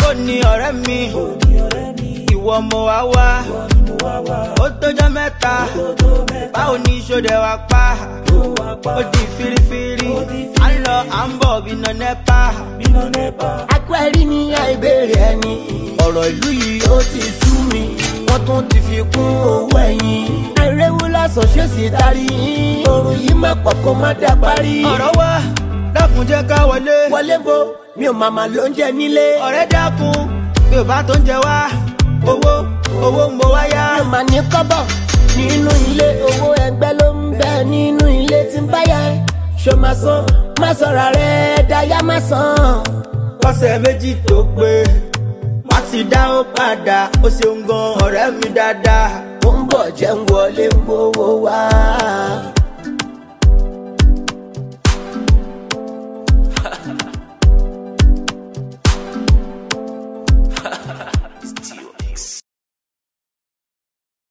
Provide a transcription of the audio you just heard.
ní ọ̀rẹ́ mi ìwọ mo wá wá ó tójọ́ mẹ́ta báwo ni ṣòdẹ̀ wá pa ó di firifiri à ń lọ à ń bọ̀ bí iná nẹ́pà. akwẹ́rí ní àìbéèrè ẹni ọ̀rọ̀ ìlú yìí ó ti sú mi wọ́n tún ti fi kún owó ẹ̀yìn àìrèwú lásán ṣé sì tarí yín oorun yìí má pọ̀ kó má dá parí. ọ̀rọ̀ wá dákun jẹ́ ká wọlé wọlé bo mi ò màmá ló ń jẹ nílé. ọ̀rẹ́ dákun bí ò bá tó ń jẹ wá owó owó ń bọ̀ wáyà. mi ò mà ní kọ́bọ̀ nínú ilé owó ẹgbẹ́ ló ń bẹ nínú ilé tí ń báyà ẹ ṣó máa san má sọ̀rọ̀ rẹ̀ dáyà má san. kọ́sẹ̀ méjì tó pé wá ti dá ó padà ó ṣeun gan ọ̀rẹ́ mi dáadáa. ó ń bọ̀ jẹ́ ń wọlé ń gbowó wá.